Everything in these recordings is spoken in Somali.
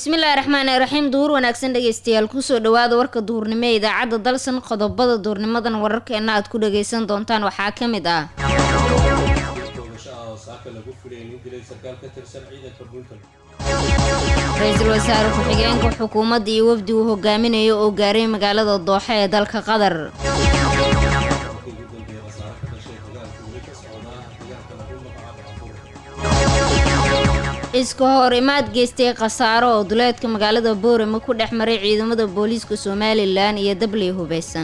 bismillaahi raxmaani raxiim duhur wanaagsan dhegeystayaal kusoo dhawaada warka duhurnimo ee idaacadda dalsan qodobada duhurnimadan wararkeena aad ku dhageysan doontaan waxaa ka mid ah ra-iisul wasaare ku-xigeenka xukuumadda iyo wafdi uu hogaaminayo oo gaaray magaalada dooxe ee dalka qatar iska hor imaad geystay khasaaro oo duleedka magaalada boorama ku dhex maray ciidamada booliiska somalilan iyo dabley hubeysan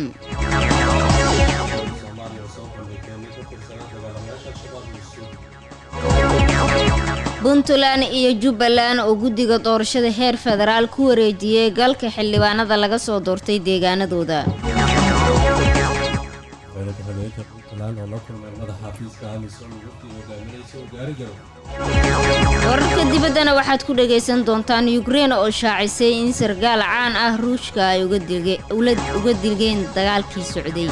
puntland iyo jubbaland oo guddiga doorashada heer federaal ku wareejiyey galka xildhibaanada laga soo doortay deegaanadooda wararka dibaddana waxaad ku dhagaysan doontaan yukrein oo shaacisay in sargaal caan ah ruushka ay uga dilgeen dagaalkii socday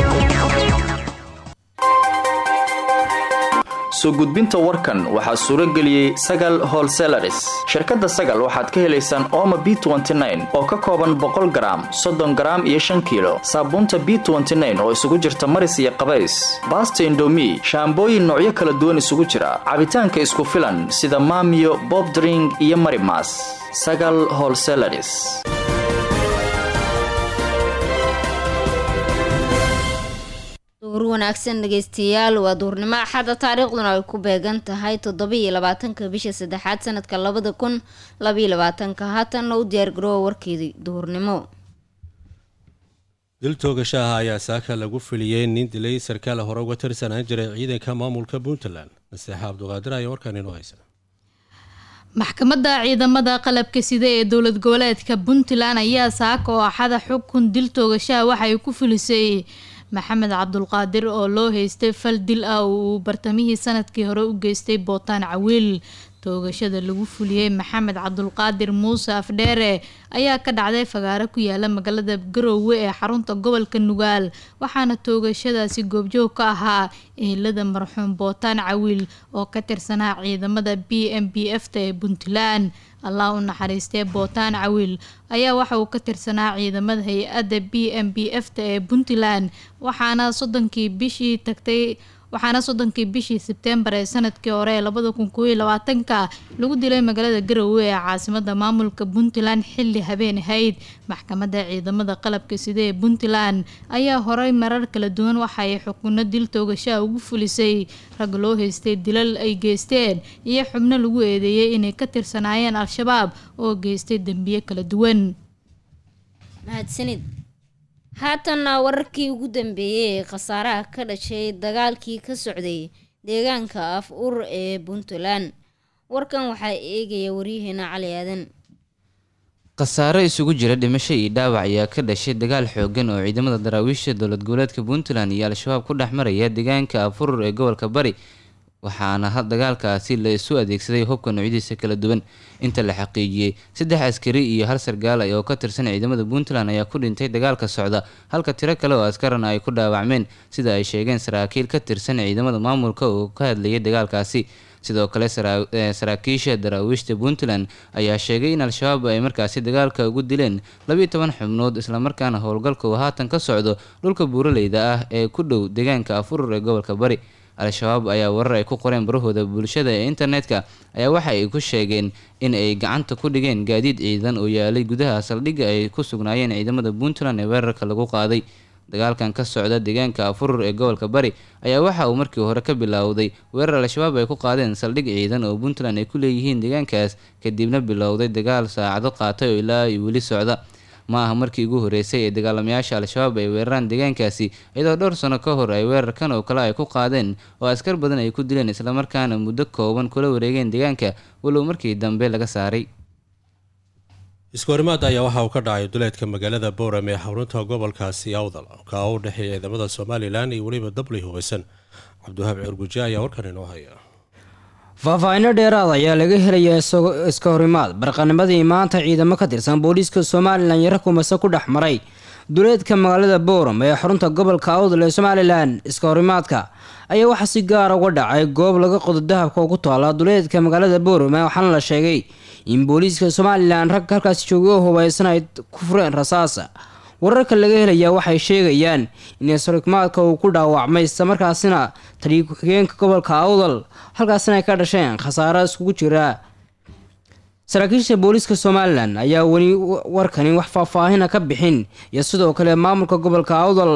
soo gudbinta warkan waxaa suuro geliyey sagal holselaris shirkadda sagal waxaad ka helaysaan ooma b oo ka kooban boqol garaam soddon garaam iyo shan kiilo saabuunta b oo isugu jirta maris iyo qabays baasta indomi shaambooyin noocyo kala duwan isugu jira cabitaanka isku filan sida maamiyo bobdring iyo marimas sagal holselaris duhur wanaagsan dhegeystayaal waa duhurnimo axadda taariikhduna ay ku beegan tahay toddoba-iyo labaatanka bisha saddexaad sanadka labada kun labaiyo labaatanka haatanna u diyaargaroowa warkeedii duhurnimo dil toogashaha ayaa saaka lagu filiyey nin dilay sarkaal hore uga tirsanaan jiray ciidanka maamulka puntland naseexa cabduqaadir ayaa warkaan inoo haysa maxkamadda ciidamada qalabka sida ee dowlad goboleedka puntland ayaa saaka oo axada xukun dil toogashaha waxay ku filisay maxamed cabdulqaadir oo loo haystay fal dil ah oo uu bartamihii sanadkii hore u geystay bootaan cawiil toogashada lagu fuliyey maxamed cabdulqaadir muuse afdheere ayaa ka dhacday fagaaro ku yaala magaalada garoowe ee xarunta gobolka nugaal waxaana toogashadaasi goobjoog ka ahaa ehelada marxuum bootaan cawiil oo ka tirsanaa ciidamada b m b f ta ee puntland allah u naxariistee bootaan cawiil ayaa waxa uu ka tirsanaa ciidamada hay-adda b m b f ta ee puntland waxaana soddonkii bishii tagtay waxaana soddonkii bishii sebtembar ee sanadkii hore ee labada kun kooiyo labaatanka lagu dilay magaalada garowe ee caasimada maamulka puntland xilli habeen ahayd maxkamadda ciidamada qalabka sida ee puntland ayaa horey marar kala duwan waxa ay xukuno dil toogashaha ugu fulisay rag loo haystay dilal ay geysteen iyo xubno lagu eedeeyey inay ka tirsanaayeen al-shabaab oo geystay dembiye kala duwan mahadsanid haatanna wararkii ugu dambeeyey ee khasaaraha ka dhashay dagaalkii ka socday deegaanka af ur ee puntland warkan waxaa eegaya waryaheena cali aadan khasaare isugu jira dhimasho iyo dhaawac ayaa ka dhashay dagaal xoogan oo ciidamada daraawiisha dowlad goboleedka puntland iyo al-shabaab ku dhex maraya deegaanka afurur ee gobolka bari waxaana dagaalkaasi la isu adeegsaday hubka noocyadiisa kala duwan inta la xaqiijiyey saddex askari iyo hal sargaal oo ka tirsan ciidamada puntland ayaa ku dhintay dagaalka socda halka tiro kale oo askarana ay ku dhaawacmeen sida ay sheegeen saraakiil ka tirsan ciidamada maamulka oo ka hadlayay dagaalkaasi sidoo kale saraakiisha daraawiishta puntland ayaa sheegay in al-shabaab ay markaasi dagaalka ugu dileen labiiyo toban xubnood islamarkaana howlgalka uu haatan ka socdo dhulka buuraleyda ah ee ku dhow deegaanka afurur ee gobolka bari al-shabaab ayaa warar ay ku qoreen barahooda bulshada ee internetka ayaa waxa ay ku sheegeen in ay gacanta ku dhigeen gaadiid ciidan oo yaalay gudaha saldhigga ay ku sugnaayeen ciidamada puntland ee weerarka lagu qaaday dagaalkan ka socda deegaanka afurur ee gobolka bari ayaa waxa uu markii hore ka bilowday weerar al-shabaab ay ku qaadeen saldhig ciidan oo puntland ay ku leeyihiin deegaankaas kadibna bilowday dagaal saacado qaatay oo ilaa ay weli socda ma aha markii ugu horeysay ee dagaalamayaasha al-shabaab ay weeraraan deegaankaasi iyadoo dhowr sano ka hor ay weerarkan oo kale ay ku qaadeen oo askar badan ay ku dileen islamarkaana muddo kooban kula wareegeen deegaanka walow markii dambe laga saaray iskoorimaad ayaa waxa uu ka dhacay duleedka magaalada bowram ee xarunta gobolkaasi awdal ka u dhexeeya ciidamada somalilan iyo weliba dabley hubeysan cabdiwahaab cirguji ayaa warkan inoo haya faahfaahinno dheeraad ayaa laga helayaa iska horimaad barqanimadii maanta ciidamo ka tirsan booliiska somalilan yaro kumase ku dhex maray duleedka magaalada booram ee xarunta gobolka awdal ee somalilan iska horimaadka ayaa waxaa si gaara uga dhacay goob laga qodo dahabka oo ku taala duleedka magaalada booram waxaana la sheegay in booliiska somalilan rag halkaasi joogay oo hubaysan ay ku fureen rasaasa wararka laga helayaa waxay sheegayaan in isrimaadka uu ku dhaawacmay islamarkaasina taliya ku-xigeenka gobolka awdal halkaasina ay ka dhasheen khasaaro iskugu jira saraakiisha booliiska somalilan ayaa weli warkani wax faahfaahina ka bixin iyo sidoo kale maamulka gobolka awdal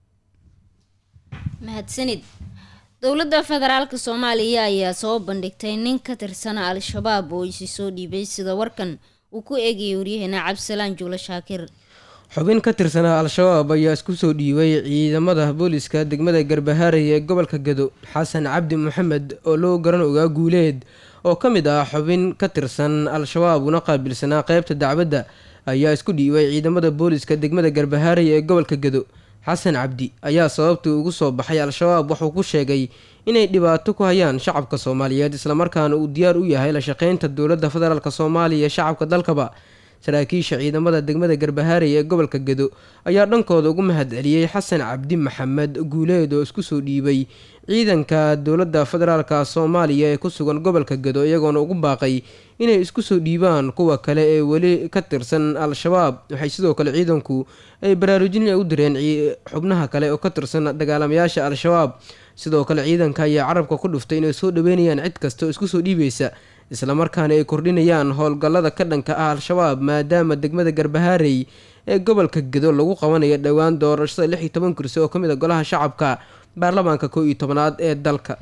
mahadsanid dowladda federaalk soomaaliya ayaa soo bandhigtay nin ka tirsan al-shabaab oo isi soo dhiibay sida warkan uu ku eegayay waryaheena cabdisalaan juulo shaakir xubin ka tirsanaa al-shabaab ayaa isku soo dhiibay ciidamada booliska degmada garbahaarey ee gobolka gado xasan cabdi maxamed oo loo garan ogaa guuleed oo ka mid ah xubin ka tirsan al-shabaab una qaabilsanaa qeybta dacwadda ayaa isku dhiibay ciidamada booliska degmada garbahaarey ee gobolka gado xasan cabdi ayaa sababtii ugu soo baxay al-shabaab wuxuu ku sheegay inay dhibaato ku hayaan shacabka soomaaliyeed islamarkaana uu diyaar u yahay la shaqeynta dowladda federaalk soomaaliya ee shacabka dalkaba saraakiisha ciidamada degmada garbahaarey ee gobolka gado ayaa dhankooda ugu mahad celiyey xasan cabdi maxamed guuleed oo isku soo dhiibay ciidanka dowladda federaalk soomaaliya ee ku sugan gobolka gado iyagoona ugu baaqay inay isku soo dhiibaan kuwa kale ee weli ka tirsan al-shabaab waxay sidoo kale ciidanku ay baraarujin u direen xubnaha kale oo ka tirsan dagaalamayaasha al-shabaab sidoo kale ciidanka ayaa carabka ku dhuftay inay soo dhaweynayaan cid kasta oo isku soo dhiibaysa islamarkaana ay kordhinayaan howlgallada ka dhanka ah al-shabaab maadaama degmada garbahaarey ee gobolka gado lagu qabanayo dhowaan doorashada lix iyo toban kursi oo ka mid a golaha shacabka baarlamaanka kow iyo tobanaad ee dalka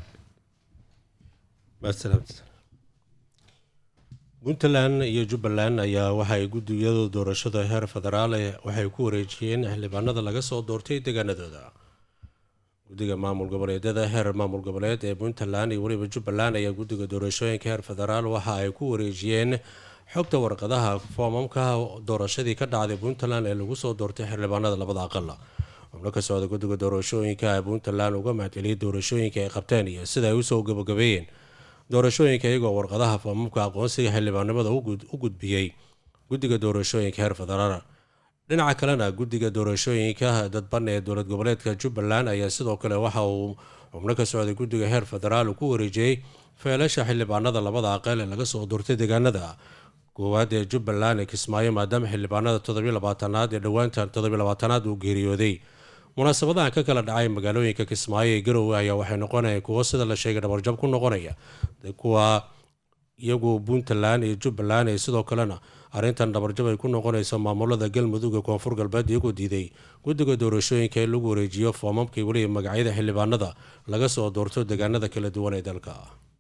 puntland iyo jubbaland ayaa waxaay guddiyada doorashada heer federaal waxay ku wareejiyeen xildhibaanada laga soo doortay deegaanadooda guddiga maamul goboleedyada heer maamul goboleed ee puntland iyo weliba jubbaland ayaa guddiga doorashooyinka heer federaal waxa ay ku wareejiyeen xogta warqadaha foomamka doorashadii ka dhacday puntland ee lagu soo doortay xildhibaanada labada aqal xubno ka socda guddiga doorashooyinka ee puntland uga mahadceliyay doorashooyinka ay qabteen iyo sida ay usoo gabagabeeyeen doorashooyinka iyagoo warqadaha foomamka aqoonsiga xildhibaanimada u gudbiyey guddiga doorashooyinka heer federaal dhinaca kalena guddiga doorashooyinka dadban ee dowlad goboleedka jubbaland ayaa sidoo kale waxa uu xubno ka socday guddiga heer federaal ku wareejiyey feelasha xildhibaanada labada aqal ee laga soo doortay deegaanada koowaad ee jubbaland ee kismaayo maadaama xildhibaanada toddobiyo labaatanaad ee dhowaanta toddobiyo labaatanaad uu geeriyooday munaasabadahan ka kala dhacay magaalooyinka kismaayo ee garowe ayaa waxay noqonayaan kuwo sida la sheegay dhabarjab ku noqonaya kuwa iyagu puntland iyo jubbaland ee sidoo kalena arrintan dhabarjab ay ku noqonayso maamulada galmudug ee koonfur galbeed iyagoo diiday guddiga doorashooyinka in lagu wareejiyo foomamkii weliba magacyada xildhibaanada laga soo doorto deegaanada kala duwan ee dalka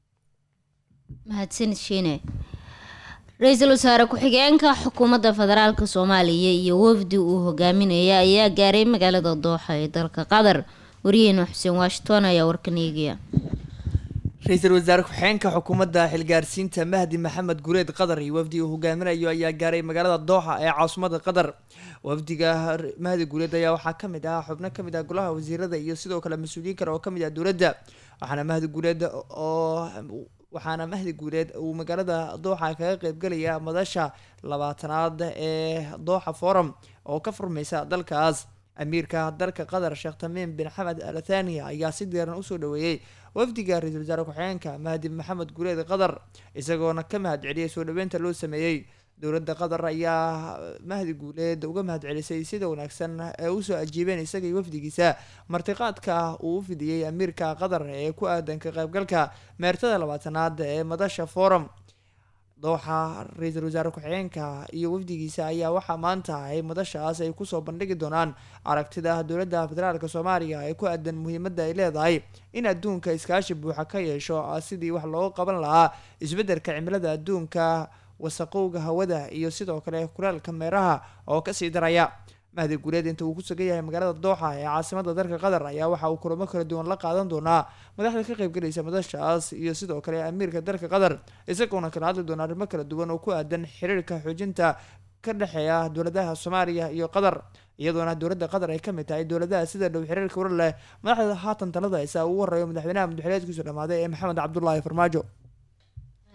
mahadsanid shiine ra-iisul wasaare ku-xigeenka xukuumadda federaalk soomaaliya iyo wafdi uu hogaaminaya ayaa gaaray magaalada dooxa ee dalka qatar waryaheena xuseen washington ayaa warkan eegaya ra-iisul wasaare ku-xigeenka xukuumadda xilgaarsiinta mahdi maxamed gureed qatar iyo wafdi uu hogaaminayo ayaa gaaray magaalada dooxa ee caasimada qatar wafdiga mahdi guuleed ayaa waxaa kamid ah xubno kamid ah golaha wasiirada iyo sidoo kale mas-uuliyiin kale oo kamid ah dowladda waxaana mahdi guuleed oo waxaana mahdi guuleed uu magaalada dooxa kaga qeybgelaya madasha labaatanaad ee dooxa forum oo ka furmaysa dalkaas amiirka dalka qatar sheekh tamiim bin xamed al thania ayaa si diiran usoo dhaweeyey wafdiga ra-iisul wasaare ku-xigeenka mahdi maxamed guuleed qatar isagoona ka mahad celiyay soo dhaweynta loo sameeyey dowladda qatar ayaa mahdi guuleed uga mahad celisay sida wanaagsan ee usoo ajiibeen isagai wafdigiisa martiqaadka uu u fidiyey amiirka qatar ee ku aadan ka qaybgalka meertada labaatanaad ee madasha forum dooxa ra-iisul wasaare ku-xigeenka iyo wafdigiisa ayaa waxaa maanta ay madashaas ay kusoo bandhigi doonaan aragtida dowladda federaalk soomaaliya ee ku aadan muhiimadda ay leedahay in adduunka iskaashi buuxa ka yeesho sidii wax looga qaban lahaa isbeddelka cimilada adduunka wasaqowga hawada iyo sidoo kale kulaalka meeraha oo kasii daraya mahdi guuleed inta uu ku sugan yahay magaalada dooxa ee caasimada dalka qatar ayaa waxa uu kulamo kala duwan la qaadan doonaa madaxda ka qaybgalaysa madashaas iyo sidoo kale amiirka dalka qatar isagoona kala hadli doona arrimo kala duwan oo ku aadan xiriirka xoojinta ka dhexeeya dowladaha soomaaliya iyo qatar iyadoona dowladda qatar ay kamid tahay dowladaha sida dhow xiriirka warar leh madaxda haatan talada haysa ugu horeeyo madaxweynaha madaxweyneedkiisu dhamaaday ee maxamed cabdulaahi farmaajo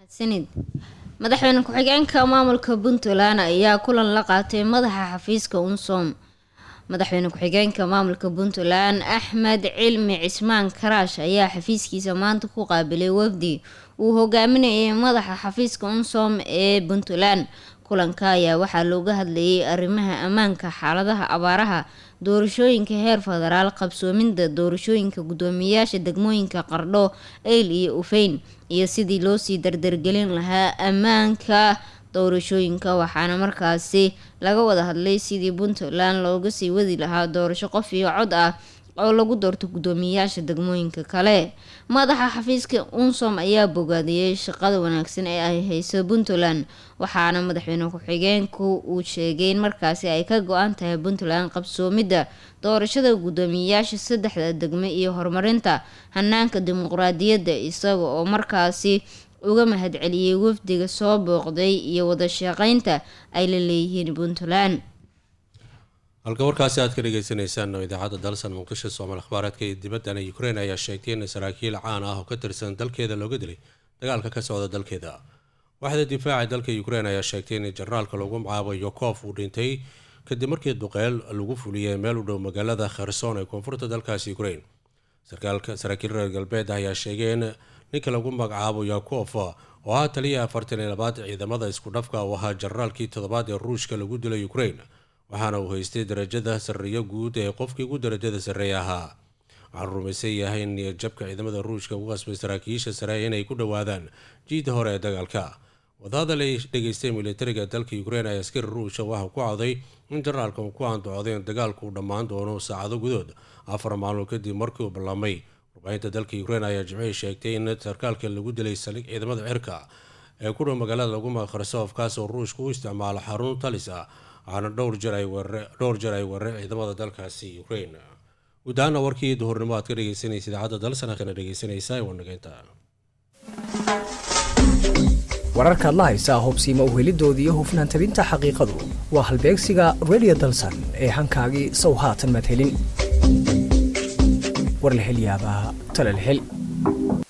mahadsanid madaxweyne ku-xigeenka maamulka puntland ayaa kulan la qaatay madaxa xafiiska unsom madaxweyne ku-xigeenka maamulka puntland axmed cilmi cismaan karaash ayaa xafiiskiisa maanta ku qaabilay wafdi uu hogaaminayay madaxa xafiiska unsom ee puntland kulanka ayaa waxaa looga hadlayay arrimaha ammaanka xaaladaha abaaraha doorashooyinka heer federaal qabsoominda doorashooyinka guddoomiyayaasha degmooyinka qardho eyl iyo ufeyn iyo sidii loosii dardargelin lahaa ammaanka doorashooyinka waxaana markaasi laga wada hadlay sidii puntland looga sii wadi lahaa doorasho qof iyo cod ah oo lagu doorto guddoomiyayaasha degmooyinka kale madaxa xafiiska unsom ayaa bogaadiyey shaqada wanaagsan ee ay hayso puntland waxaana madaxweyne ku-xigeenku uu sheegay in markaasi ay ka go-an tahay puntland qabsoomidda doorashada guddoomiyayaasha saddexda degme iyo horumarinta hanaanka dimuqraadiyadda isaga oo markaasi uga mahadceliyey wafdiga soo booqday iyo wada shaqeynta ay la leeyihiin puntland halka warkaasi aad ka dhegeysaneysaan oo idaacadda dalsan muqdisho soomaal akhbaareedka iyo dibaddana ukrein ayaa sheegtay in saraakiil caan ah oo ka tirsan dalkeeda looga dilay dagaalka ka socda dalkeeda waaxda difaaca dalka ukrein ayaa sheegtay in jenaraalka lagu magacaabo yokof uu dhintay kadib markii duqeyl lagu fuliyey meel u dhow magaalada kherson ee koonfurta dalkaasi ukrein saraakiil reer galbeed ayaa sheegay in ninka lagu magacaabo yakof oo ahaa taliya afartan iyo labaad ciidamada isku dhafka uu ahaa jenaraalkii toddobaad ee ruushka lagu dilay ukrein waxaana uu haystay darajada sarreeyo guud ee qofkii ugu darajada sarreeya ahaa waxaan rumaysan yahay in niyadjabka ciidamada ruushka ugu qasbay saraakiisha sare inay ku dhowaadaan jiida hore ee dagaalka wadahadal ay dhegeystay militariga dalka ukrein ayaa askari ruusha waxa ku cawday in jenaraalka uu ku andacooday in dagaalku uu dhammaan doono saacado gudood afar maalmood kadib markii uu ballamay warbaahinta dalka ukrein ayaa jimcihii sheegtay in sarkaalka lagu dilay saldhig ciidamada cirka ee ku dhow magaalada lagu maqarsof kaas oo ruushka u isticmaalo xarun talis ah waxaana dhowr jeer ay dhowr jeer ay weerareen ciidamada dalkaasi ukrain guud ahaana warkii duhurnimo aad ka dhegeysanaysa idaacadda dalsana kana dhegeysanaysaa waa nageynta wararkaad la haysaa hubsiima uhelidoodii iyo hufnaan tabinta xaqiiqadu waa halbeegsiga radio dalsan ee hankaagii sow haatan madhelin warlahelyaabaha talalhel